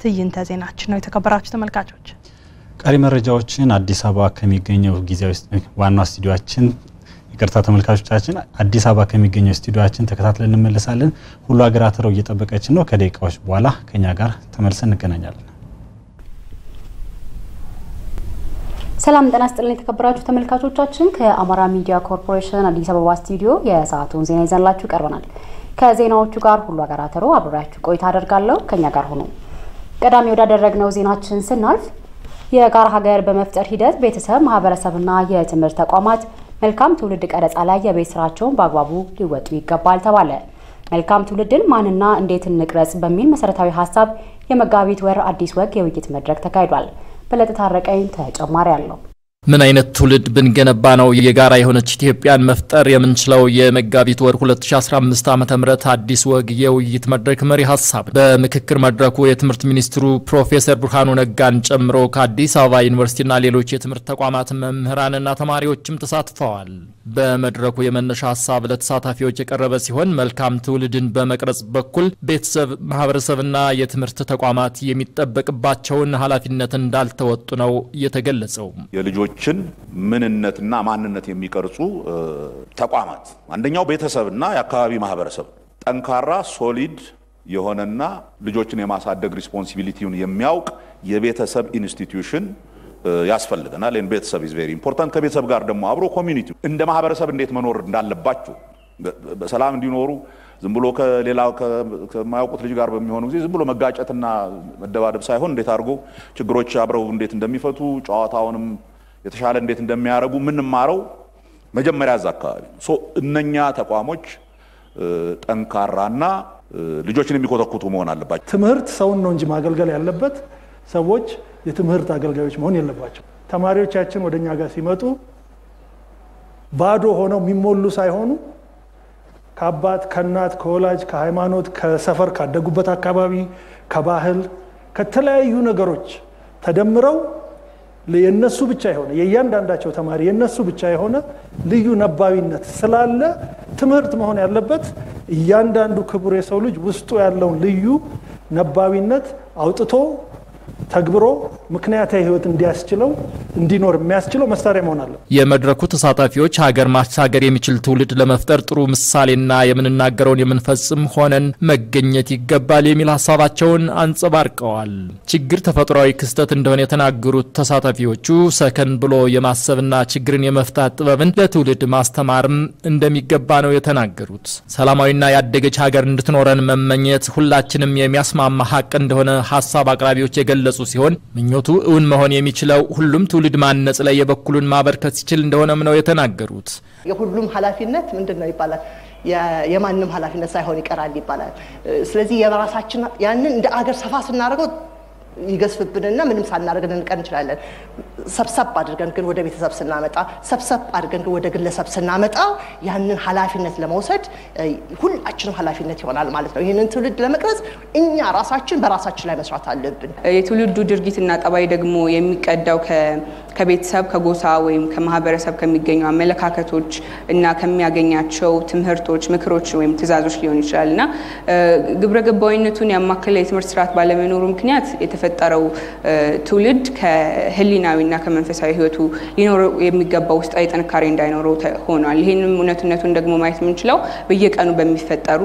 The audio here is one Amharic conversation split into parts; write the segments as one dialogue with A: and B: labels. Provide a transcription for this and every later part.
A: ትዕይንተ ዜናችን ነው። የተከበራችሁ ተመልካቾች
B: ቀሪ መረጃዎችን አዲስ አበባ ከሚገኘው ጊዜያዊ ዋና ስቱዲዮችን ይቅርታ ተመልካቾቻችን፣ አዲስ አበባ ከሚገኘው ስቱዲዮችን ተከታትለን እንመለሳለን። ሁሉ ሀገር አትረው እየጠበቀችን ነው። ከደቂቃዎች በኋላ ከኛ ጋር ተመልሰን እንገናኛለን።
C: ሰላም ጤና ይስጥልን የተከበራችሁ ተመልካቾቻችን፣ ከአማራ ሚዲያ ኮርፖሬሽን አዲስ አበባ ስቱዲዮ የሰዓቱን ዜና ይዘንላችሁ ቀርበናል። ከዜናዎቹ ጋር ሁሉ ሀገር አትረው አብሬያችሁ ቆይታ አደርጋለሁ። ከኛ ጋር ሆኖ ቀዳሚ ወዳደረግነው ዜናችን ስናልፍ የጋራ ሀገር በመፍጠር ሂደት ቤተሰብ፣ ማህበረሰብና የትምህርት ተቋማት መልካም ትውልድ ቀረጻ ላይ የቤት ስራቸውን በአግባቡ ሊወጡ ይገባል ተባለ። መልካም ትውልድን ማንና እንዴት እንቅረጽ በሚል መሰረታዊ ሀሳብ የመጋቢት ወር አዲስ ወግ የውይይት መድረክ ተካሂዷል። በለጠ ታረቀኝ ተጨማሪ አለው።
D: ምን አይነት ትውልድ ብንገነባ ነው የጋራ የሆነች ኢትዮጵያን መፍጠር የምንችለው? የመጋቢት ወር 2015 ዓ ም አዲስ ወግ የውይይት መድረክ መሪ ሀሳብ። በምክክር መድረኩ የትምህርት ሚኒስትሩ ፕሮፌሰር ብርሃኑ ነጋን ጨምሮ ከአዲስ አበባ ዩኒቨርሲቲና ሌሎች የትምህርት ተቋማት መምህራንና ተማሪዎችም ተሳትፈዋል። በመድረኩ የመነሻ ሀሳብ ለተሳታፊዎች የቀረበ ሲሆን መልካም ትውልድን በመቅረጽ በኩል ቤተሰብ፣ ማህበረሰብና የትምህርት ተቋማት የሚጠበቅባቸውን ኃላፊነት እንዳልተወጡ ነው የተገለጸው።
E: የልጆችን ምንነትና ማንነት የሚቀርጹ ተቋማት አንደኛው ቤተሰብና የአካባቢ ማህበረሰብ ጠንካራ ሶሊድ የሆነና ልጆችን የማሳደግ ሪስፖንሲቢሊቲውን የሚያውቅ የቤተሰብ ኢንስቲትዩሽን ያስፈልገናል። ይህን ቤተሰብ ኢዝ ቬሪ ኢምፖርታንት። ከቤተሰብ ጋር ደግሞ አብሮ ኮሚኒቲ እንደ ማህበረሰብ እንዴት መኖር እንዳለባቸው በሰላም እንዲኖሩ ዝም ብሎ ከሌላ ከማያውቁት ልጅ ጋር በሚሆኑ ጊዜ ዝም ብሎ መጋጨትና መደባደብ ሳይሆን እንዴት አድርጎ ችግሮች አብረው እንዴት እንደሚፈቱ ጨዋታውንም የተሻለ እንዴት እንደሚያደርጉ የምንማረው መጀመሪያ እዛ አካባቢ እነኛ ተቋሞች ጠንካራና ልጆችን የሚኮተኩቱ መሆን አለባቸው።
F: ትምህርት ሰውን ነው እንጂ ማገልገል ያለበት ሰዎች የትምህርት አገልጋዮች መሆን የለባቸው። ተማሪዎቻችን ወደ እኛ ጋር ሲመጡ ባዶ ሆነው የሚሞሉ ሳይሆኑ ከአባት ከእናት ከወላጅ ከሃይማኖት ከሰፈር ካደጉበት አካባቢ ከባህል ከተለያዩ ነገሮች ተደምረው የነሱ ብቻ የሆነ የእያንዳንዳቸው ተማሪ የነሱ ብቻ የሆነ ልዩ ነባቢነት ስላለ ትምህርት መሆን ያለበት እያንዳንዱ ክቡር የሰው ልጅ ውስጡ ያለውን ልዩ ነባቢነት አውጥቶ ተግብሮ ምክንያታዊ ህይወት እንዲያስችለው እንዲኖር የሚያስችለው መሳሪያ መሆን አለ።
D: የመድረኩ ተሳታፊዎች ሀገር ማሻገር የሚችል ትውልድ ለመፍጠር ጥሩ ምሳሌና የምንናገረውን የምንፈጽም ሆነን መገኘት ይገባል የሚል ሀሳባቸውን አንጸባርቀዋል። ችግር ተፈጥሯዊ ክስተት እንደሆነ የተናገሩት ተሳታፊዎቹ ሰከን ብሎ የማሰብና ችግርን የመፍታት ጥበብን ለትውልድ ማስተማርም እንደሚገባ ነው የተናገሩት። ሰላማዊና ያደገች ሀገር እንድትኖረን መመኘት ሁላችንም የሚያስማማ ሀቅ እንደሆነ ሀሳብ አቅራቢዎች የገለጹ ሲሆን ምኞቱ እውን መሆን የሚችለው ሁሉም ትውልድ ማነጽ ላይ የበኩሉን ማበርከት ሲችል እንደሆነም ነው የተናገሩት።
G: የሁሉም ኃላፊነት ምንድን ነው ይባላል የማንም ኃላፊነት ሳይሆን ይቀራል ይባላል። ስለዚህ የራሳችን ያንን እንደ አገር ሰፋ ስናደርገው ይገዝፍብንና ምንም ሳናደርግ ልንቀር እንችላለን። ሰብሰብ አድርገን ግን ወደ ቤተሰብ ስናመጣ፣ ሰብሰብ አድርገን ግን ወደ ግለሰብ ስናመጣ ያንን ኃላፊነት ለመውሰድ ሁላችንም ኃላፊነት ይሆናል ማለት ነው። ይህንን ትውልድ ለመቅረጽ እኛ ራሳችን በራሳችን ላይ መስራት አለብን።
H: የትውልዱ ድርጊትና ጠባይ ደግሞ የሚቀዳው ከቤተሰብ ከጎሳ ወይም ከማህበረሰብ ከሚገኙ አመለካከቶች እና ከሚያገኛቸው ትምህርቶች፣ ምክሮች ወይም ትዕዛዞች ሊሆን ይችላል እና ግብረ ገባዊነቱን ያማከለ የትምህርት ስርዓት ባለመኖሩ ምክንያት የተፈጠረው ትውልድ ከህሊናዊና ከመንፈሳዊ ህይወቱ ሊኖረው የሚገባው ውስጣዊ ጥንካሬ እንዳይኖረው ሆኗል። ይህንም እውነትነቱን ደግሞ ማየት የምንችለው በየቀኑ በሚፈጠሩ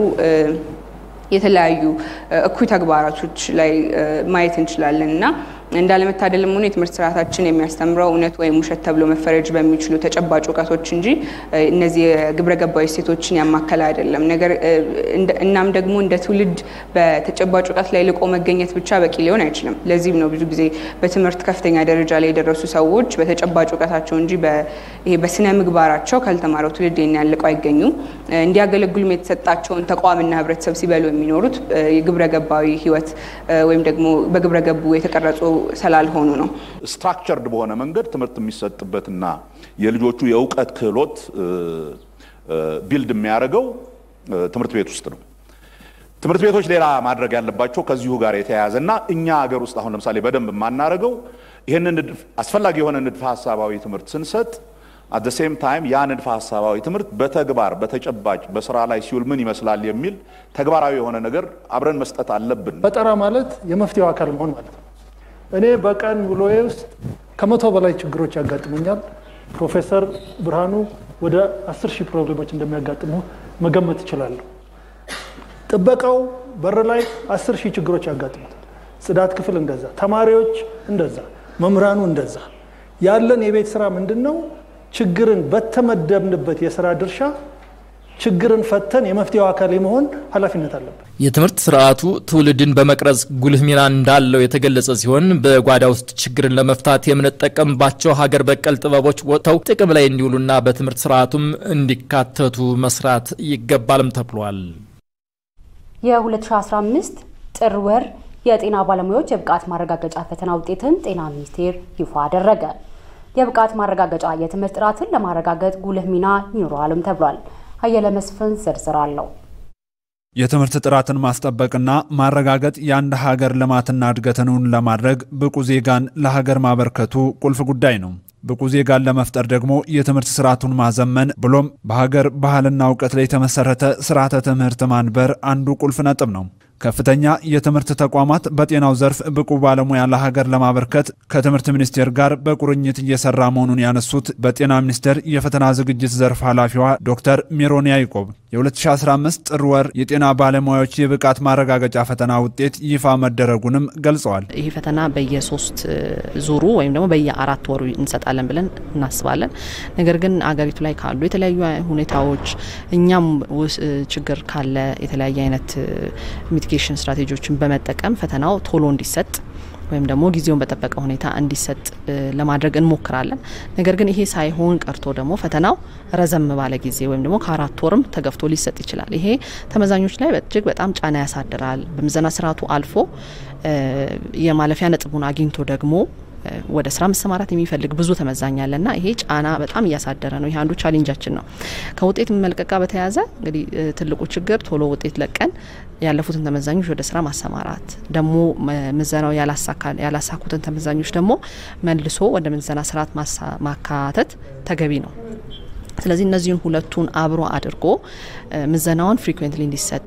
H: የተለያዩ እኩይ ተግባራቶች ላይ ማየት እንችላለን እና እንዳለመታደልም ሆኖ የትምህርት ስርዓታችን የሚያስተምረው እውነት ወይም ውሸት ተብሎ መፈረጅ በሚችሉ ተጨባጭ እውቀቶች እንጂ እነዚህ የግብረ ገባዊ እሴቶችን ያማከለ አይደለም። ነገር እናም ደግሞ እንደ ትውልድ በተጨባጭ እውቀት ላይ ልቆ መገኘት ብቻ በቂ ሊሆን አይችልም። ለዚህም ነው ብዙ ጊዜ በትምህርት ከፍተኛ ደረጃ ላይ የደረሱ ሰዎች በተጨባጭ እውቀታቸው እንጂ በስነ ምግባራቸው ካልተማረው ትውልድ ያልቀው አይገኙም። እንዲያገለግሉም የተሰጣቸውን ተቋምና ህብረተሰብ ሲበሉ የሚኖሩት የግብረ ገባዊ ህይወት ወይም ደግሞ በግብረ ገቡ የተቀረጹ ስላልሆኑ ነው።
E: ስትራክቸርድ በሆነ መንገድ ትምህርት የሚሰጥበትና የልጆቹ የእውቀት ክህሎት ቢልድ የሚያደርገው ትምህርት ቤት ውስጥ ነው። ትምህርት ቤቶች ሌላ ማድረግ ያለባቸው ከዚሁ ጋር የተያያዘና እኛ ሀገር ውስጥ አሁን ለምሳሌ በደንብ የማናደርገው ይህንን አስፈላጊ የሆነ ንድፈ ሀሳባዊ ትምህርት ስንሰጥ አት ሴም ታይም ያ ንድፈ ሀሳባዊ ትምህርት በተግባር በተጨባጭ በስራ ላይ ሲውል ምን ይመስላል የሚል ተግባራዊ የሆነ ነገር አብረን መስጠት አለብን።
F: ፈጠራ ማለት የመፍትሄው አካል መሆን ማለት ነው። እኔ በቀን ውሎዬ ውስጥ ከመቶ በላይ ችግሮች ያጋጥሙኛል። ፕሮፌሰር ብርሃኑ ወደ አስር ሺህ ፕሮብሌሞች እንደሚያጋጥሙ መገመት ይችላለሁ። ጥበቃው በር ላይ አስር ሺህ ችግሮች ያጋጥሙታል። ጽዳት ክፍል እንደዛ፣ ተማሪዎች እንደዛ፣ መምህራኑ እንደዛ። ያለን የቤት ስራ ምንድን ነው? ችግርን በተመደብንበት የስራ ድርሻ ችግርን ፈተን የመፍትሄው አካል የመሆን ኃላፊነት አለብን።
D: የትምህርት ስርዓቱ ትውልድን በመቅረጽ ጉልህ ሚና እንዳለው የተገለጸ ሲሆን በጓዳ ውስጥ ችግርን ለመፍታት የምንጠቀምባቸው ሀገር በቀል ጥበቦች ወጥተው ጥቅም ላይ እንዲውሉና በትምህርት ስርዓቱም እንዲካተቱ መስራት ይገባልም ተብሏል።
C: የ2015 ጥር ወር የጤና ባለሙያዎች የብቃት ማረጋገጫ ፈተና ውጤትን ጤና ሚኒስቴር ይፋ አደረገ። የብቃት ማረጋገጫ የትምህርት ጥራትን ለማረጋገጥ ጉልህ ሚና ይኖረዋልም ተብሏል። አየለ መስፍን ዝርዝር አለው።
I: የትምህርት ጥራትን ማስጠበቅና ማረጋገጥ የአንድ ሀገር ልማትና እድገትን ለማድረግ ብቁ ዜጋን ለሀገር ማበርከቱ ቁልፍ ጉዳይ ነው። ብቁ ዜጋን ለመፍጠር ደግሞ የትምህርት ስርዓቱን ማዘመን ብሎም በሀገር ባህልና እውቀት ላይ የተመሰረተ ስርዓተ ትምህርት ማንበር አንዱ ቁልፍ ነጥብ ነው። ከፍተኛ የትምህርት ተቋማት በጤናው ዘርፍ ብቁ ባለሙያ ለሀገር ለማበርከት ከትምህርት ሚኒስቴር ጋር በቁርኝት እየሰራ መሆኑን ያነሱት በጤና ሚኒስቴር የፈተና ዝግጅት ዘርፍ ኃላፊዋ ዶክተር ሜሮን ያይቆብ የ2015 ጥር ወር የጤና ባለሙያዎች የብቃት ማረጋገጫ ፈተና ውጤት ይፋ መደረጉንም ገልጸዋል።
J: ይህ ፈተና በየሶስት ዙሩ ወይም ደግሞ በየአራት ወሩ እንሰጣለን ብለን እናስባለን። ነገር ግን አገሪቱ ላይ ካሉ የተለያዩ ሁኔታዎች እኛም ችግር ካለ የተለያየ አይነት ሚቲጌሽን ስትራቴጂዎችን በመጠቀም ፈተናው ቶሎ እንዲሰጥ ወይም ደግሞ ጊዜውን በጠበቀ ሁኔታ እንዲሰጥ ለማድረግ እንሞክራለን። ነገር ግን ይሄ ሳይሆን ቀርቶ ደግሞ ፈተናው ረዘም ባለ ጊዜ ወይም ደግሞ ከአራት ወርም ተገፍቶ ሊሰጥ ይችላል። ይሄ ተመዛኞች ላይ እጅግ በጣም ጫና ያሳድራል። በምዘና ስርዓቱ አልፎ የማለፊያ ነጥቡን አግኝቶ ደግሞ ወደ ስራ መሰማራት የሚፈልግ ብዙ ተመዛኝ አለና ይሄ ጫና በጣም እያሳደረ ነው። ይሄ አንዱ ቻሌንጃችን ነው። ከውጤት መልቀቅ ጋር በተያያዘ እንግዲህ ትልቁ ችግር ቶሎ ውጤት ለቀን ያለፉትን ተመዛኞች ወደ ስራ ማሰማራት፣ ደግሞ ምዘናው ያላሳኩትን ተመዛኞች ደግሞ መልሶ ወደ ምዘና ስርዓት ማካተት ተገቢ ነው። ስለዚህ እነዚህን ሁለቱን አብሮ አድርጎ ምዘናውን ፍሪኩዌንትሊ እንዲሰጥ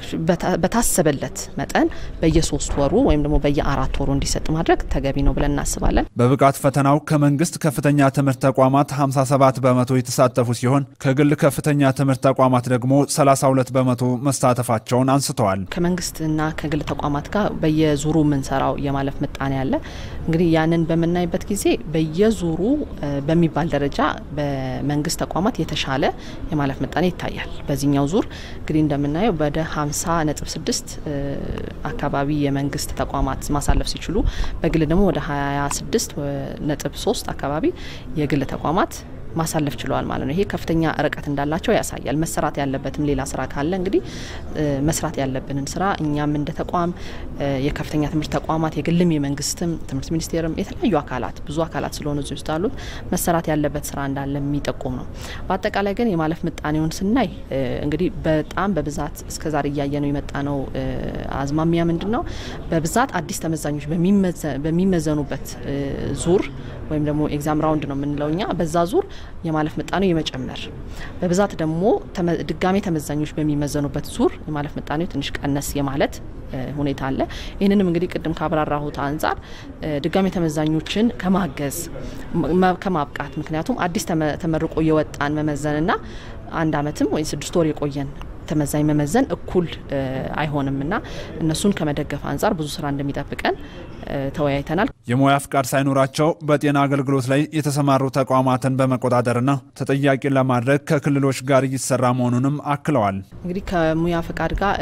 J: በታሰበለት መጠን በየሶስት ወሩ ወይም ደግሞ በየአራት ወሩ እንዲሰጥ ማድረግ ተገቢ ነው ብለን እናስባለን።
I: በብቃት ፈተናው ከመንግስት ከፍተኛ ትምህርት ተቋማት 57 በመቶ የተሳተፉ ሲሆን ከግል ከፍተኛ ትምህርት ተቋማት ደግሞ 32 በመቶ መሳተፋቸውን አንስተዋል።
J: ከመንግስትና ከግል ተቋማት ጋር በየዙሩ የምንሰራው የማለፍ ምጣኔ አለ። እንግዲህ ያንን በምናይበት ጊዜ በየዙሩ በሚባል ደረጃ በመንግስት ተቋማት የተሻለ የማለፍ ምጣኔ ይታያል። በዚህኛው ዙር እንግዲህ እንደምናየው ወደ 50 ነጥብ 6 አካባቢ የመንግስት ተቋማት ማሳለፍ ሲችሉ በግል ደግሞ ወደ 26 ነጥብ 3 አካባቢ የግል ተቋማት ማሳለፍ ችለዋል ማለት ነው። ይሄ ከፍተኛ ርቀት እንዳላቸው ያሳያል። መሰራት ያለበትም ሌላ ስራ ካለ እንግዲህ መስራት ያለብንን ስራ እኛም እንደ ተቋም የከፍተኛ ትምህርት ተቋማት የግልም የመንግስትም ትምህርት ሚኒስቴርም የተለያዩ አካላት ብዙ አካላት ስለሆኑ እዚህ ውስጥ አሉት መሰራት ያለበት ስራ እንዳለ የሚጠቁም ነው። በአጠቃላይ ግን የማለፍ ምጣኔውን ስናይ እንግዲህ በጣም በብዛት እስከዛሬ እያየ ነው የመጣ ነው አዝማሚያ ምንድን ነው? በብዛት አዲስ ተመዛኞች በሚመዘኑበት ዙር ወይም ደግሞ ኤግዛም ራውንድ ነው የምንለው እኛ በዛ ዙር የማለፍ ምጣኔው የመጨመር በብዛት ደግሞ ድጋሜ ተመዛኞች በሚመዘኑበት ዙር የማለፍ ምጣኔው ትንሽ ቀነስ የማለት ሁኔታ አለ። ይህንንም እንግዲህ ቅድም ካብራራሁት አንጻር ድጋሜ ተመዛኞችን ከማገዝ ከማብቃት ምክንያቱም አዲስ ተመርቆ የወጣን መመዘንና አንድ አመትም ወይ ስድስት ወር የቆየን ተመዛኝ መመዘን እኩል አይሆንም እና እነሱን ከመደገፍ አንጻር ብዙ ስራ እንደሚጠብቀን ተወያይተናል።
I: የሙያ ፍቃድ ሳይኖራቸው በጤና አገልግሎት ላይ የተሰማሩ ተቋማትን በመቆጣጠርና ተጠያቂ ለማድረግ ከክልሎች ጋር እየተሰራ መሆኑንም አክለዋል።
J: እንግዲህ ከሙያ ፍቃድ ጋር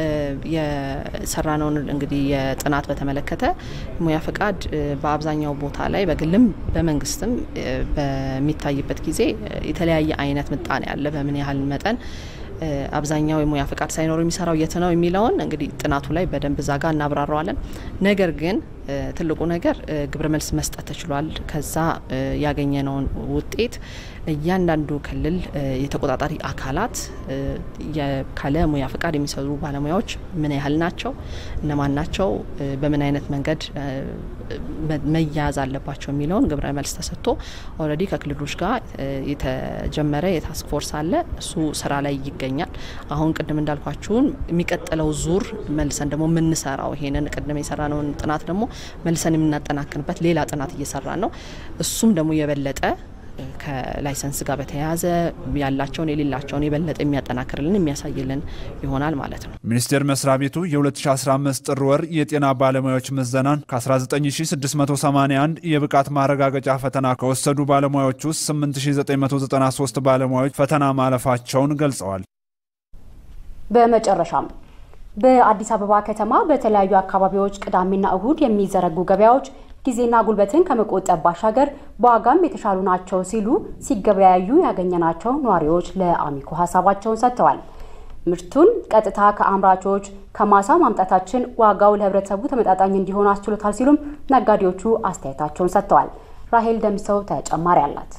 J: የሰራነውን እንግዲህ የጥናት በተመለከተ ሙያ ፍቃድ በአብዛኛው ቦታ ላይ በግልም በመንግስትም በሚታይበት ጊዜ የተለያየ አይነት ምጣኔ አለ። በምን ያህል መጠን አብዛኛው የሙያ ፍቃድ ሳይኖሩ የሚሰራው የት ነው የሚለውን እንግዲህ ጥናቱ ላይ በደንብ ዛጋ እናብራረዋለን። ነገር ግን ትልቁ ነገር ግብረ መልስ መስጠት ተችሏል። ከዛ ያገኘነውን ውጤት እያንዳንዱ ክልል የተቆጣጣሪ አካላት ካለ ሙያ ፈቃድ የሚሰሩ ባለሙያዎች ምን ያህል ናቸው፣ እነማን ናቸው፣ በምን አይነት መንገድ መያዝ አለባቸው የሚለውን ግብረ መልስ ተሰጥቶ ኦልሬዲ ከክልሎች ጋር የተጀመረ የታስክ ፎርስ አለ። እሱ ስራ ላይ ይገኛል። አሁን ቅድም እንዳልኳችሁን የሚቀጥለው ዙር መልሰን ደግሞ የምንሰራው ይሄንን ቅድም የሰራነውን ጥናት ደግሞ መልሰን የምናጠናክንበት ሌላ ጥናት እየሰራን ነው። እሱም ደግሞ የበለጠ ከላይሰንስ ጋር በተያያዘ ያላቸውን የሌላቸውን የበለጠ የሚያጠናክርልን የሚያሳይልን ይሆናል ማለት ነው።
I: ሚኒስቴር መስሪያ ቤቱ የ2015 ጥር ወር የጤና ባለሙያዎች ምዘናን ከ19681 የብቃት ማረጋገጫ ፈተና ከወሰዱ ባለሙያዎች ውስጥ 8993 ባለሙያዎች ፈተና ማለፋቸውን ገልጸዋል።
C: በመጨረሻም በአዲስ አበባ ከተማ በተለያዩ አካባቢዎች ቅዳሜና እሁድ የሚዘረጉ ገበያዎች ጊዜና ጉልበትን ከመቆጠብ ባሻገር በዋጋም የተሻሉ ናቸው ሲሉ ሲገበያዩ ያገኘናቸው ነዋሪዎች ለአሚኮ ሀሳባቸውን ሰጥተዋል። ምርቱን ቀጥታ ከአምራቾች ከማሳ ማምጣታችን ዋጋው ለሕብረተሰቡ ተመጣጣኝ እንዲሆን አስችሎታል ሲሉም ነጋዴዎቹ አስተያየታቸውን ሰጥተዋል። ራሄል ደምሰው ተጨማሪ አላት።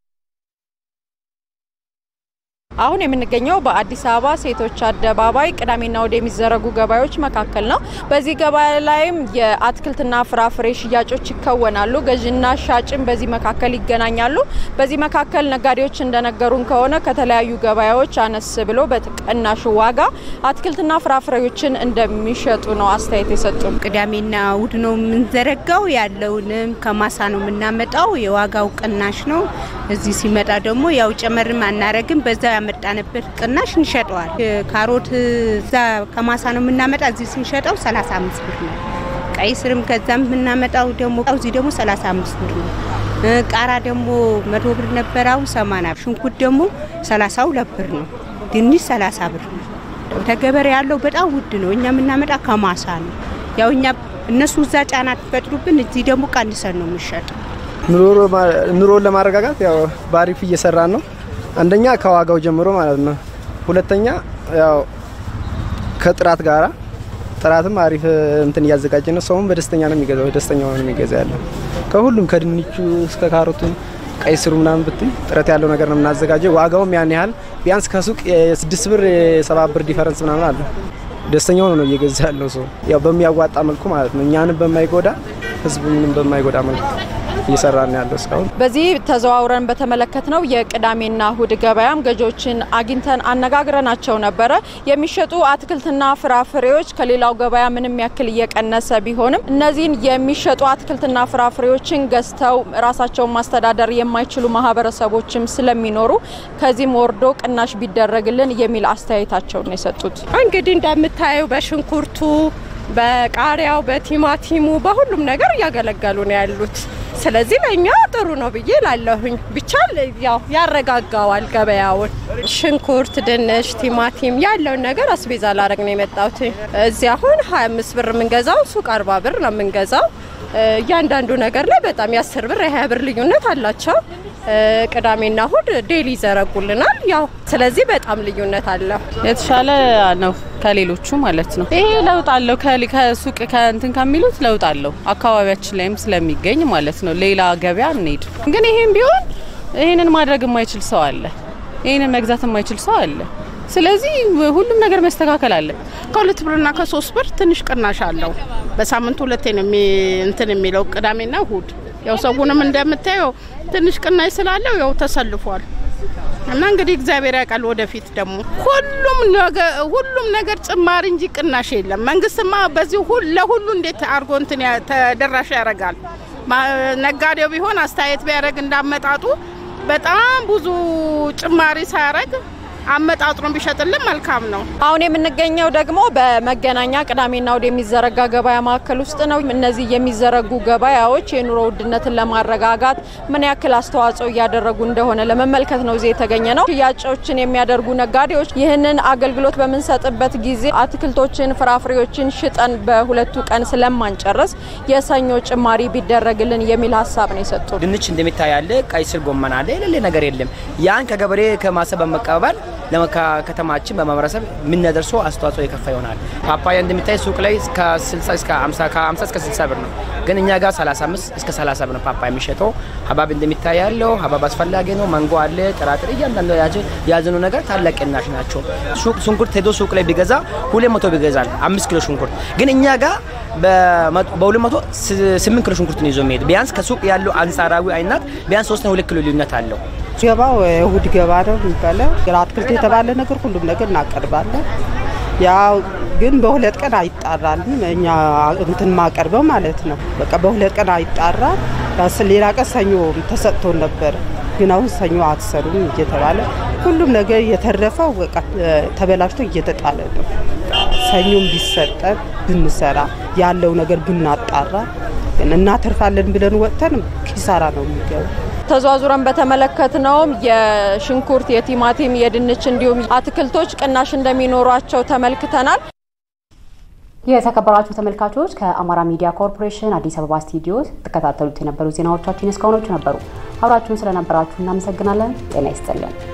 A: አሁን የምንገኘው በአዲስ አበባ ሴቶች አደባባይ ቅዳሜና እሁድ የሚዘረጉ ገበያዎች መካከል ነው። በዚህ ገበያ ላይም የአትክልትና ፍራፍሬ ሽያጮች ይከወናሉ። ገዥና ሻጭም በዚህ መካከል ይገናኛሉ። በዚህ መካከል ነጋዴዎች እንደነገሩን ከሆነ ከተለያዩ ገበያዎች አነስ ብሎ በቅናሽ ዋጋ አትክልትና ፍራፍሬዎችን እንደሚሸጡ ነው አስተያየት የሰጡን።
K: ቅዳሜና እሁድ ነው የምንዘረጋው። ያለውንም ከማሳ ነው የምናመጣው። የዋጋው ቅናሽ ነው። እዚህ ሲመጣ ደግሞ ያው ጨመርም አናረግም በዛ ያመጣንበት ቅናሽ እንሸጠዋል። ካሮት እዛ ከማሳ ነው የምናመጣ፣ እዚህ ስንሸጠው 35 ብር ነው። ቀይ ስርም ከዛም የምናመጣው ደግሞ እዚህ ደግሞ 35 ብር ነው። ቃራ ደግሞ መቶ ብር ነበር፣ አሁን 80 ብር። ሽንኩርት ደግሞ 32 ብር ነው። ድንች 30 ብር ነው። ተገበሬ ያለው በጣም ውድ ነው። እኛ የምናመጣ ከማሳ ነው። ያው እኛ እነሱ እዛ ጫና ትፈጥሩብን፣ እዚህ ደግሞ ቀንሰን ነው የምንሸጠው።
L: ኑሮን ለማረጋጋት ያው በአሪፍ እየሰራን ነው። አንደኛ ከዋጋው ጀምሮ ማለት ነው። ሁለተኛ ያው ከጥራት ጋራ ጥራትም አሪፍ እንትን እያዘጋጀ ነው። ሰውም በደስተኛ ነው የሚገዛው፣ ደስተኛ ነው የሚገዛ ያለው ከሁሉም ከድንቹ እስከ ካሮቱ ቀይ ስሩ ምናምን ብትይ ጥረት ያለው ነገር ነው የምናዘጋጀው። ዋጋውም ያን ያህል ቢያንስ ከሱቅ የስድስት ብር የሰባት ብር ዲፈረንስ ምናምን አለ። ደስተኛ ሆኖ ነው እየገዛ ያለው ሰው ያው በሚያዋጣ መልኩ ማለት ነው። እኛንም በማይጎዳ ህዝቡንም በማይጎዳ መልኩ እየሰራን ያለው እስካሁን።
A: በዚህ ተዘዋውረን በተመለከትነው የቅዳሜና እሁድ ገበያም ገዢዎችን አግኝተን አነጋግረናቸው ነበረ። የሚሸጡ አትክልትና ፍራፍሬዎች ከሌላው ገበያ ምንም ያክል እየቀነሰ ቢሆንም እነዚህን የሚሸጡ አትክልትና ፍራፍሬዎችን ገዝተው ራሳቸውን ማስተዳደር የማይችሉ ማህበረሰቦችም ስለሚኖሩ ከዚህም ወርዶ ቅናሽ ቢደረግልን የሚል አስተያየታቸውን የሰጡት
M: እንግዲህ እንደምታየው በሽንኩርቱ በቃሪያው በቲማቲሙ በሁሉም ነገር እያገለገሉ ነው ያሉት። ስለዚህ ለእኛ ጥሩ ነው ብዬ ላለሁኝ ብቻ ያው ያረጋጋዋል ገበያውን። ሽንኩርት፣ ድንች፣ ቲማቲም ያለውን ነገር አስቤዛ ላረግ ነው የመጣሁት። እዚህ አሁን 25 ብር የምንገዛው ሱቅ 40 ብር ነው የምንገዛው። እያንዳንዱ ነገር ላይ በጣም የአስር ብር የሀያ ብር ልዩነት አላቸው። ቅዳሜና እሁድ ዴሊ ይዘረጉልናል። ያው ስለዚህ በጣም ልዩነት አለው።
N: የተሻለ ነው ከሌሎቹ ማለት ነው። ይሄ ለውጥ አለው ከሱቅ ከእንትን ከሚሉት ለውጥ አለው። አካባቢያችን ላይም ስለሚገኝ ማለት ነው። ሌላ ገበያ እንሄድ ግን ይሄም ቢሆን ይህንን ማድረግ የማይችል ሰው አለ። ይህንን መግዛት የማይችል ሰው አለ። ስለዚህ ሁሉም ነገር መስተካከል አለ።
O: ከሁለት ብርና ከሶስት ብር ትንሽ ቅናሽ አለው። በሳምንት ሁለቴ ነው እንትን የሚለው ቅዳሜና እሁድ። ያው ሰውንም እንደምታየው ትንሽ ቅናሽ ስላለው ያው ተሰልፏል እና እንግዲህ እግዚአብሔር ያውቃል። ወደፊት ደግሞ ሁሉም ነገር ሁሉም ነገር ጭማሪ እንጂ ቅናሽ የለም። መንግስትማ በዚህ ለሁሉ እንዴት አድርጎ እንትን ተደራሽ ያደርጋል? ነጋዴው ቢሆን አስተያየት ቢያደርግ እንዳመጣጡ በጣም ብዙ ጭማሪ ሳያደርግ አመጣጥኖ ቢሸጥልን መልካም ነው።
A: አሁን የምንገኘው ደግሞ በመገናኛ ቅዳሜና እሁድ የሚዘረጋ ገበያ ማዕከል ውስጥ ነው። እነዚህ የሚዘረጉ ገበያዎች የኑሮ ውድነትን ለማረጋጋት ምን ያክል አስተዋጽኦ እያደረጉ እንደሆነ ለመመልከት ነው እዚህ የተገኘ ነው። ሽያጮችን የሚያደርጉ ነጋዴዎች ይህንን አገልግሎት በምንሰጥበት ጊዜ አትክልቶችን፣ ፍራፍሬዎችን ሽጠን በሁለቱ ቀን ስለማንጨርስ የሰኞ ጭማሪ ቢደረግልን የሚል ሀሳብ ነው የሰጡ።
P: ድንች እንደሚታይ አለ፣ ቀይ ስር፣ ጎመን አለ፣ የሌለ ነገር የለም። ያን ከገበሬ ከማሳ በመቀበል ለከተማችን በማህበረሰብ የምናደርሰው አስተዋጽኦ የከፋ ይሆናል። ፓፓያ እንደሚታይ ሱቅ ላይ ከ60 እስከ 50 እስከ 60 ብር ነው፣ ግን እኛ ጋር 35 እስከ 30 ብር ነው ፓፓያ የሚሸጠው። ሀባብ እንደሚታይ ያለው ሀባብ አስፈላጊ ነው። ማንጎ አለ፣ ጥራጥሬ፣ እያንዳንዱ የያዝኑ ነገር ታላቅ ቅናሽ ናቸው። ሱቅ ሽንኩርት ሄዶ ሱቅ ላይ ቢገዛ ሁለት መቶ ቢገዛል አምስት ኪሎ ሽንኩርት ግን እኛ ጋር በሁለት መቶ ስምንት ኪሎ ሽንኩርት ነው ይዞ የሚሄድ ቢያንስ ከሱቅ ያለው አንጻራዊ አይነት ቢያንስ ሶስት ሁለት ኪሎ ልዩነት አለው።
Q: ገባው እሁድ ገባ ነው የሚባለው። አትክልት የተባለ ነገር ሁሉም ነገር እናቀርባለን። ያው ግን በሁለት ቀን አይጣራልም። እኛ እንትን ማቀርበው ማለት ነው። በቃ በሁለት ቀን አይጣራል። ሌላ ቀን ሰኞ ተሰጥቶን ነበር፣ ግን አሁን ሰኞ አትሰሩም እየተባለ ሁሉም ነገር የተረፈው በቃ ተበላሽቶ እየተጣለ ነው። ሰኞም ቢሰጠን ብንሰራ ያለው ነገር ብናጣራ እናተርፋለን ብለን ወጥተን ኪሳራ ነው የሚገቡ።
A: ተዟዙረን በተመለከትነውም የሽንኩርት፣ የቲማቲም፣ የድንች እንዲሁም አትክልቶች ቅናሽ እንደሚኖሯቸው ተመልክተናል።
C: የተከበራችሁ ተመልካቾች ከአማራ ሚዲያ ኮርፖሬሽን አዲስ አበባ ስቱዲዮ ተከታተሉት የነበሩ ዜናዎቻችን እስካሁኖቹ ነበሩ። አብራችሁን ስለነበራችሁ እናመሰግናለን። ጤና ይስጥልን።